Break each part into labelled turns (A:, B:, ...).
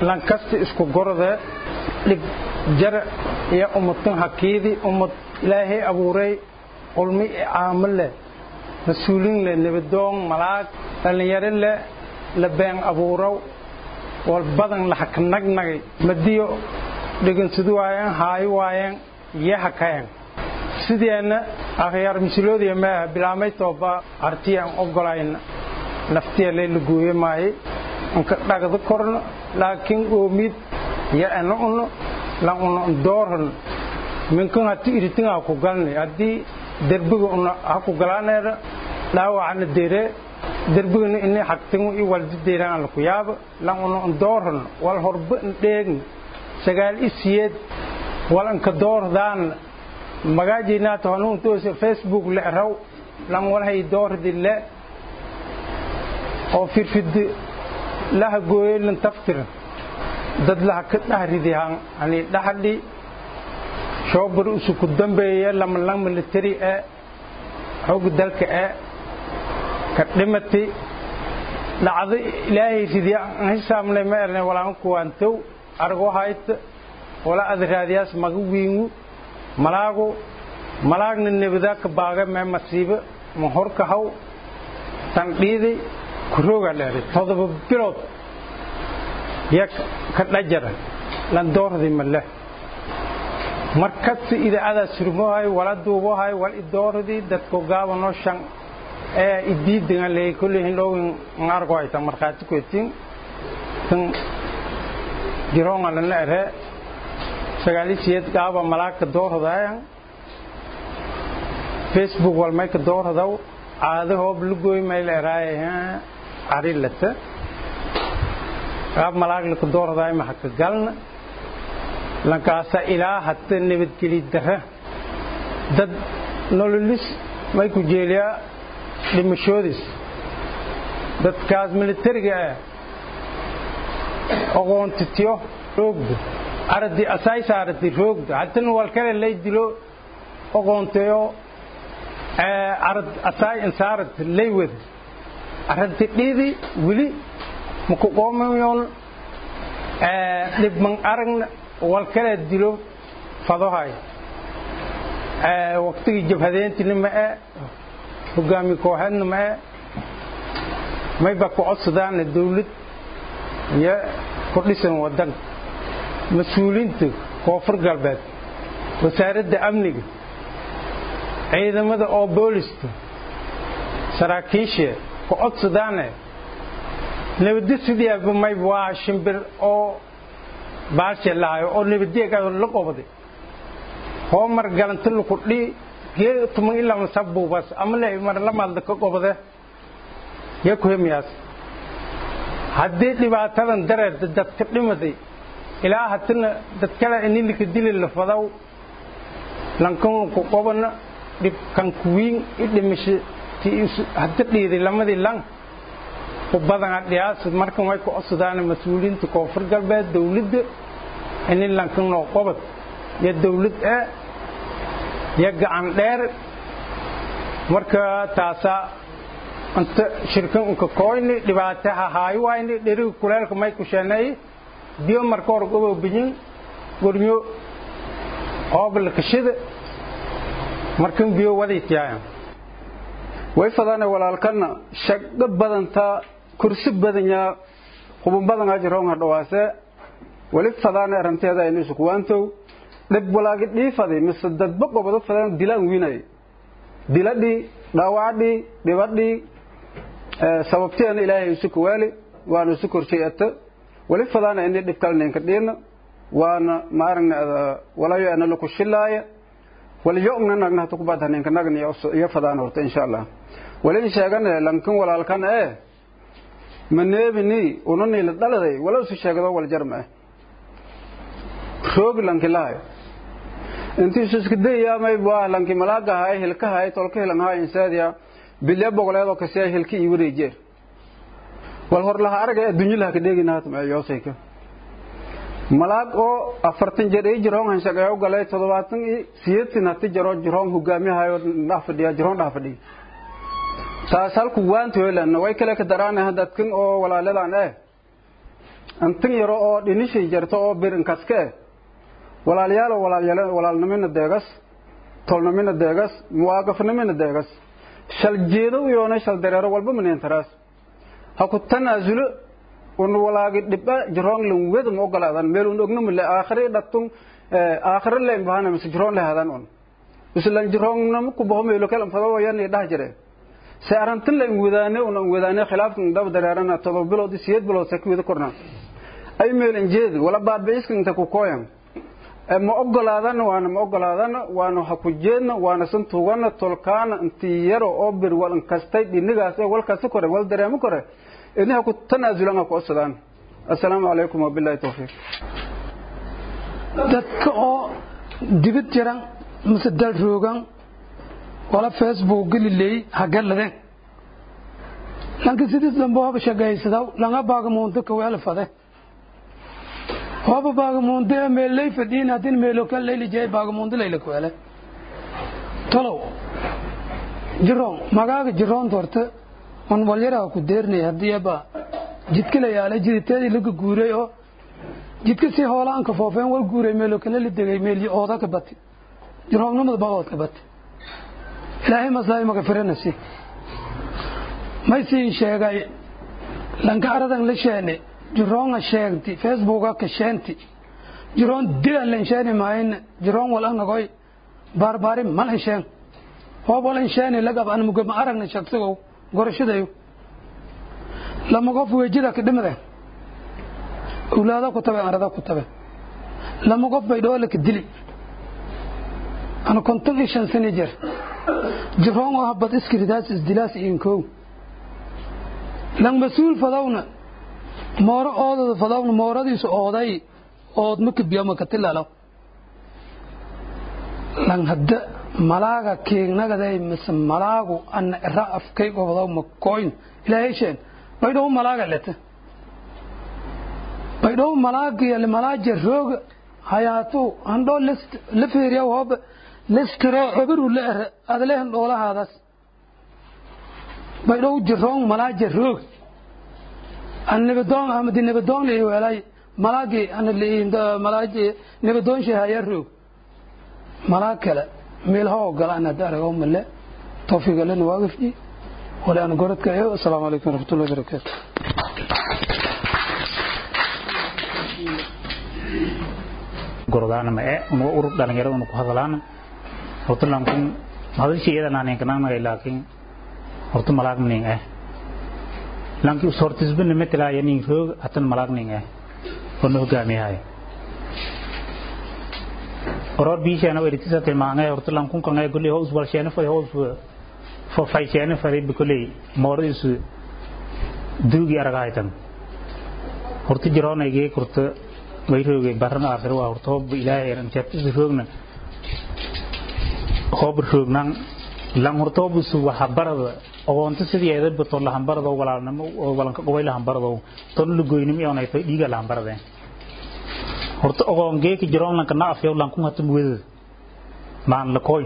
A: lankasta isku gorde dhig jara iyo ummadkan hakiidi ummad ilaahay abuuray qulmi caamo leh mas-uuliin leh nebadoon malaag dhallinyaro leh la been abuurow wal badan la hakanagnagay madiyo dhegansadu waayeen haayo waayeen iyo hakayan sideenna akhyaar misiloodiya maaha bilaamay tooba artiyaan ogolayna naftiya layla gooye maaye anka dhagda korno laakiin oomid ya ana uno lan uno doorhon minkan hati iritin ha ku galni haddii derbiga una ha ku galaaneeda dhaawacana dere derbigana ini hagtingu i waldi deeraan la ku yaaba lan uno doorhon wal horba dheegni sagaal isiyeed wal anka doordaan magaajinaata hanuuntoose facebook le raw lan walhay doordi le oo firfidi laha gooyelan taftir dad laha ka dhahridihan ani dhaxadhi shoobar usuku dambeeye lamalang military ee xoog dalka ee ka dhimati dhacdo ilaahay ridiya aan hisaabnay ma erne walaan kuwaantow argo hayta wala adraadiyaas maga wiingu malaagu malaagna nebada ka baaga mee masiibo ma horka haw tan dhiidi kurooga dheeri todoba bilood ya ka dhajara lan doordi ma leh markasta idaacada surmohay wala duubohay wal idoordi dadko gaabano shan ee idiidinga leey kulli hindhowin ngargo hayta markhaati kwetin tan jiroonga lana ere sagaalisiyeed gaaba malaagka doordayan facebook walmay ka doordaw caado hoob lugoy may la eraaye carilata gaab malaag laka doordaay ma haka galna lankaasa ilaa hata nabadgeli dara dad nololis may ku jeeliyaa dhimashoodis dadkaas militariga ah oqoontitiyo roogda aradi asaay saarati roogda hatana walkale lay dilo oqoonteyo arad asaay insaarat lay wada aradi dhiidi wili maku qoomayoon dhibman aragna walkale dilo fadohay waqtigii jabhadeentina ma e hogaami kooxeedna ma e mayba ku codsadaana dawlad iyo ku dhisan wadan mas-uuliinta koonfur galbeed wasaaradda amniga ciidamada oo boolista saraakiisha ku codsadaane nabadda sideeba may waa shimbir oo baashe lahayo oo nabaddeegaado la qobday hoo mar galanta laku dhi gee tuman ilaa masabuubas ama le mar lamaadla ka qobde ya ku hemiyaas haddii dhibaatadan dareed dadka dhimaday ilaa hatina dad kale inilika dili la fadaw lankan ku qobana dhibkan kuwiin i dhimasho hadda dhiiday lamadii lan ku badana dhiyaas markan way ku codsadaan mas-uuliyiinta koonfur galbeed dawladda ini lankan noo qobad iyo dawlad ee iyo gacan dheer marka taasaa inta shirkan unka kooyni dhibaate hahaayo waayni dheriga kuleelka may ku sheeneey biyo marka hor gobo bijin gornyo oobalkashida markan biyo wadaytiyaayan
B: way fadane walaalkana shaqo badantaa kursi badanyaa hubun badan ajiroonga dhawaase wali fadaane aranteeda aynu iskuwaantow dhib walaagi dhiifaday mise dadba qobado fadaan dilaan wiinay diladhii dhaawacdhii dhibadhii sababteena ilaahay isu kuwaali waana isu korshay ata wali fadaana ini dhib kalneenka dhiina waana maaragna walayo ana laku shilaaya waliyo'na nagna hata kubad haneenka nagna iyo fadaan horta insha allah wali sheegane lankan walaalkan ee maneebini unani la dhaladay wala isu sheegado wal jarma ah roogi lanki lahay intii isu iska dayaamay waa lanki malaaga hay hilka hay tolka hilan hay insaadiya bilya bogoleedo kasee hilki ii wareejeer wal hor laha araga adduunyo laha ka dheegina hata ma yoosayka malaag oo afartan jeer ii jiroon hanshaqeeyo galay toddobaatan iyo siyeedtan hati jaro jiroon hogaamiyahayo dhax fadhiya jiroon dhax fadhiya taas halku waanta hoylan way kale ka daraanaha dadkan oo walaaladan eh antin yaro oo dhinishay jarto oo birinkaska eh walaalyaalo walaalnimina deegas tolnimina deegas muwaaqafnimina deegas shal jeedo uyoona shal dareero walba mineentaraas ha ku tanaasulo un walaagi dhibba jiroon lan weda ma ogolaadan meel un ogno mile aakhire dhattun aakhire leen bahana mise jiroon lehadan un islan jiroonnama ku baho meelo kale fado wayani dhah jire se arantin la wadaane un wadaane khilaafkan dab dareerana todoba bilood siyeed bilood sa kuwada korna ay meel injeed wala baabiiskan inta ku kooyan ma ogolaadana waana ma ogolaadana waana ha ku jeedna waana san tugana tolkaana intii yaro oo bir wal inkastay dhinigaas ee walkaasi kore wal dareemo kore ini ha ku tanaasulan ha ku codsadaan assalaamu calaykum wabillahi tawfiiq
C: dadka oo dibid jiran mise dal roogan wala facebook geliley hagaladeen lanka sidis dambe hoba shagaysadaw langa baagamuunto kaweela fade hoba baagamuunto ee meelley fadhiin haddin meelo kan leyli jey baagamuunto leyla kaweele tolow jiroon magaaga jiroon dorte on walyaraha ku deernay haddii aba jidka la yaalay jiditeedii laga guuray oo jidka si hoolaanka foofeen wal guuray meelo kale la degay meelyi ooda ka bati jiroonnimada ba ood ka bati ilaahay maslaahi magafiranasi may siin sheegay lanka aradan la sheene jiroonga sheegti facebooka ka sheenti jiroon dilan lan sheeni maayna jiroon wal anagoy baarbaari malan sheen hoob walan sheeni lagab an mugama aragna shaqsigow gorashadayo lama qof weejida ka dhimade awlaada ku tabe arada ku tabe lama qof bay dhoola ka dili ana konton iyo shan sano jir jiroon oo habad iskiridaas isdilaas iinkow lan mas-uul fadawna mooro oodada fadawna mooradiisu ooday ood makabiyo makatilalo lan hadda malaaga keegnagaday mise malaagu ana era afkay gobdaw makoyn ilaahay sheen baydhow malaaga lete baydhow malaagiya malaaja rooga hayaatuu handhoo la feeriya hooba leskiro cobiru la ere adalehan dhoolahaadaas baydhow jiroon malaaja roog an nibadoon amadi nibadoon la iweelay malaagi ana malaaji nibadoon shahaya roog malaag kale meelha ogola an hadda arago male tawfiigalena waagafji wala aan goradka ayo asalaamu calaykum waraxmatullahi wabarakaatu
D: gorodaana ma e unuga urur dhalinyarada unu ku hadalaana horta lankun hadalshi iyada naanin kananagay laakiin horta malaag ning eh lanki usortisbina metelaya ning roog hatan malaag ning eh ono hogaamiyahay oror biisheena eritisa tilmaangay horta lankun kangay goley ho uswalsheena fadi ho fofayseena fadi bikoley mooradiisu duugi aragahaytan horta jiroonayge kurta way roogay baran aakhir waa horta hoob ilaahay anjabtis roogna hoob roognan lan horta hoob su waxa barada ogoonta sidii ay bato la hambarado walaalnimo oo walanka qoway la hambarado ton lu goynimo iyo nay tay dhiiga la hambarade horta ogoon geeki jiroon lanka na afyo lan kun hatum wed maan la koy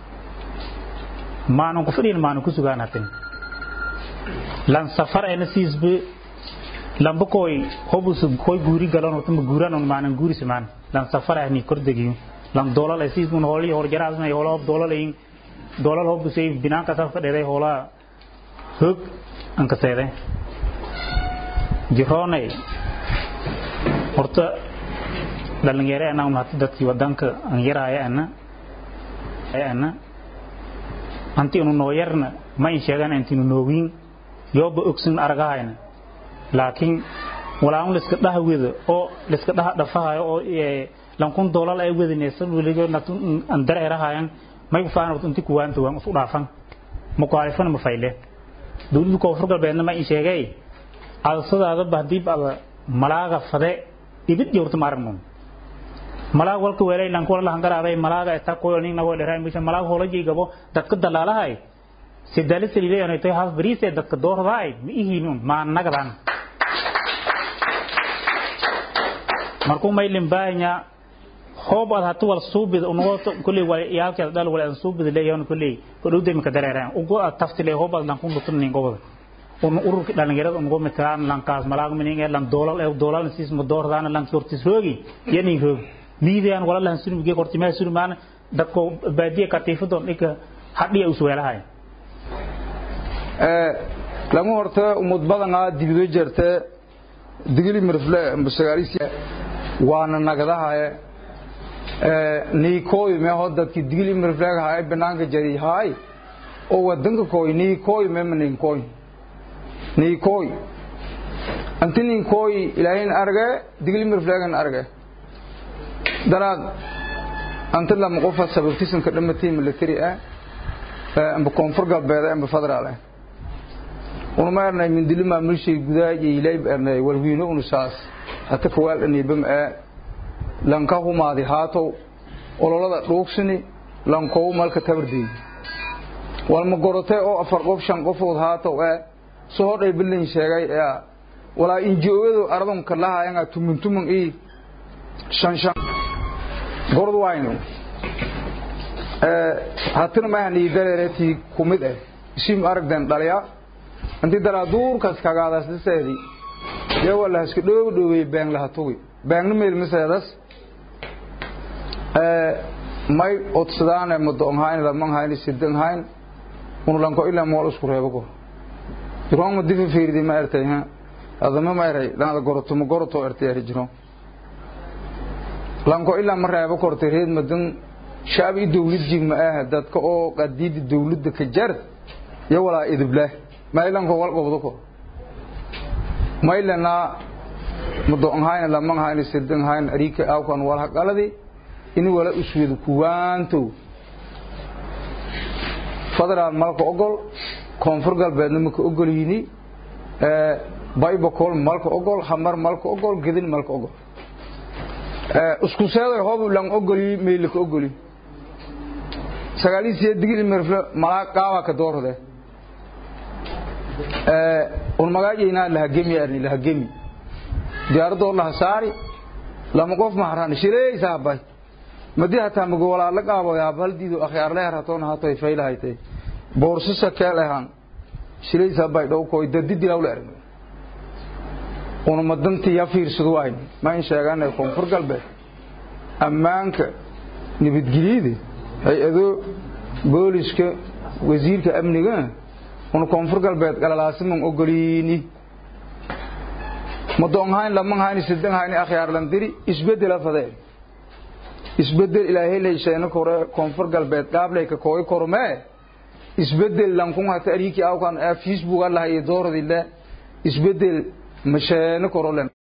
D: maan ku fadhiin maan ku sugaan hatin lan safar ena siisbe lamba koy hobusu koy guuri galon horta ma guuran on maanan guuri simaan lan safar ahni kordegi lan dolal ay siismun holi hor jaraas na hola hob dolal in dolal hob sey binaan ka safar dheeray hola hog an ka seede jiroonay horta dhalinyaro ana un hata dadkii wadanka an yaraaya ana ana anti unu noo yarna ma in sheegan antinu noogiin yooba ogsin aragahayna laakiin walaun liska dhaha weda oo liska dhaha dhafahayo oo lankun dolal ay wedinaysa weligo natun an dareerahayan may ku faahan inti kuwaanta waan usu dhaafan ma ku halifana ma fayle dowladda koonfur galbeedna ma in sheegay adasadaada bahdiib ada malaaga fade ibid jawrta ma aragnon malaag walka weelay lanku wala hangaraaday malaaga eta koyo ning nago dheeray misha malaag hola jeegabo dadka dalaalahay sidali saliilay anay tay haaf bariis ee dadka doordaay ma ihiinun ma nagadan markuu maylin baahanya hoob ad hatu wal suubid unugo kulli wal yaalka dal wal suubid leeyahay kulli ko dhowday ma ka dareeraan ugo ad taftile hoob ad lankun lutun nin gobol un ururka dhalinyarada unugu matalaan lankaas malaag mining ee lan doolal ee doolal siis ma doordaana lan sortis roogi yani roog miidaan wala lan sunu ge qorti ma sunu maan dadko baadiya katiifadon dhika hadhiya usweelahay
B: ee lagu horta umad badan aa dibido jirta digili mirfle musagaalisi waana nagadahay ee niikooy me hodadki digili mirfle hay banaanka jari hay oo wadanka kooy niikooy me niikooy niikooy anti niikooy ilaahin arge digili mirflegan arge daraad anta lama qofa sababtisan ka dhamatii military ah amba koonfur galbeed amba federaal ah una ma ernay mindili maamulshay gudaa iyo ilayb ernay walwiino unusaas hata kawaal anibam ee lanka humaadi haatow ololada dhuugsini lankow malka tabardeey walma gorotay oo afar qof shan qofood haatow ee soo hodhay bilin sheegay ee walaa injoogadu ardon kalahaayanga tumun tumun ii shan shan gorod wayno ee hatina maahan ii dareeretii kumid ah isim aragden dhaliya intii dalaa duurkaas kagaadaas liseedi dee waa la iska dhoobi dhoobey been laha tugi beengna meel miseedas may odsadaane madoonhayn lamanhayn sidanhayn unulanko ilaa mool isku reebo ko jiroon ma difa fiirdi ma ertay ha adama ma eray laada goroto ma goroto ertay eri jiroon lanko ilaa ma reebo kortay reed madan shaab i dawlad jig ma ah dadka oo qadiidi dawladda ka jar iyo walaa idiblah maylanko wal gobdo ko maylana madoonhayn lamanhayn sidanhayn arika awkan wal haqaladi ini wala usweedu kuwaantow federaal malka ogol koonfur galbeedna maka ogolyiini baybacol malka ogol hamar malka ogol gedin malka ogol isku seeday hoob lang ogolyi meylaka ogolyi sagaalisiya digil merfle malaa qaaba ka doorade un magaajeynaa lahagemi arni lahagemi diyaaradoo laha saari lama qof maharan shireysa habay madii hataa mago walaa la qaabo yaab haldiidu akhyaar leher hatoona hatoy faylahaytay boorsasa keel ahaan shireysa habay dhowkoy dadidi lawla erno una madantii ya fiirsadu ayn ma in sheeganay koonfur galbeed ammaanka nabadgelyada hay-ado booliska wasiirka amniga una koonfur galbeed galalaasiman ogoliini madoonhayn lamanhayn sidanhayn akhyaar landiri isbedela fadeen isbedel ilaahay leysheena kore koonfur galbeed qaablay ka kooy kormee isbedel lankun hata ariki awkan facebook allaha iyo dooradile isbedel masheena korolen